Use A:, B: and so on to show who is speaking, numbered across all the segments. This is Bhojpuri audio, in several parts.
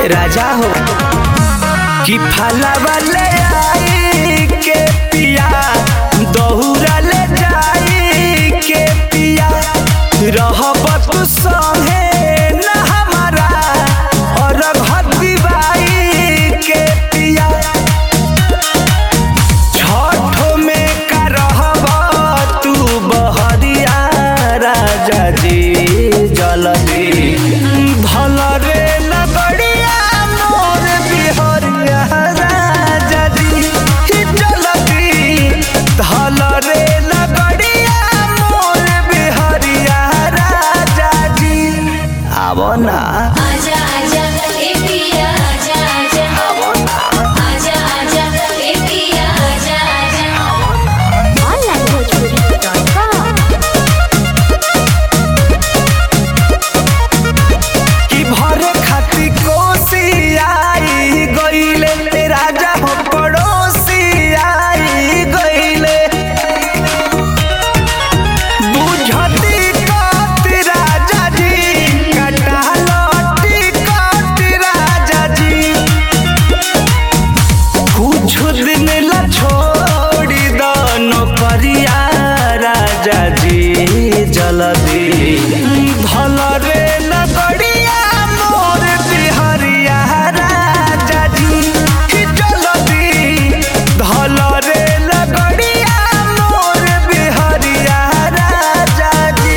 A: राजा हो कि फलवा ले आई के पिया दहुरा ले जाई के पिया रहब तू संगे न हमारा और घती बाई के पिया छठो में का रहब तू बहरिया राजा जी जलदी भल रे लगड़िया मोर बिहरिया राजा जी जलदी धल रे लगड़िया मोर बिहरिया राजा जी आवो ना
B: आजा आजा ए पिया आजा आजा आजा आजा ए पिया आजा आजा
A: कि भरे खाती कोसी आई गईले राजा हो पड़ोसी आई गईले बुझती कत राजा जी कटालती कत राजा जी कुछ दिन ला छोड़ी दो नौकरिया राजा जी जल्दी भल रे लगड़िया मोर बिहरिया राजा जी जल्दी धल रे लगड़िया मोर बिहरिया राजा जी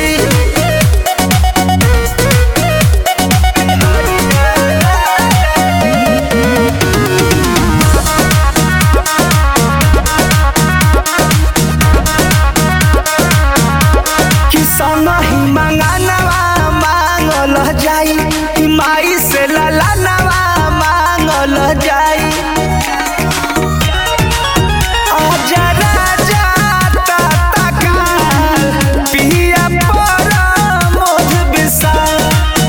A: किसान ही मंगानवा मांगल जाई कि माई से ललानवा मांगल जाई आजा राजा ताता काल पिया पर मोध विशाल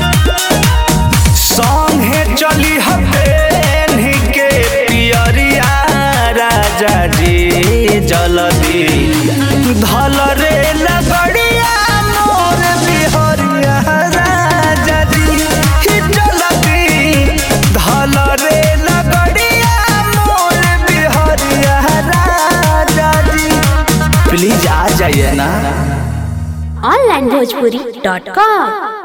A: संगे चली हतेन के पियरिया राजा जी जलदी धल रे लगड़िया मोर बिहरिया राजा जी जलदी धल रे लगड़िया मोर बिहरिया राजा जी प्लीज आ जाइए ना
C: ऑनलाइन भोजपुरी डॉट कॉम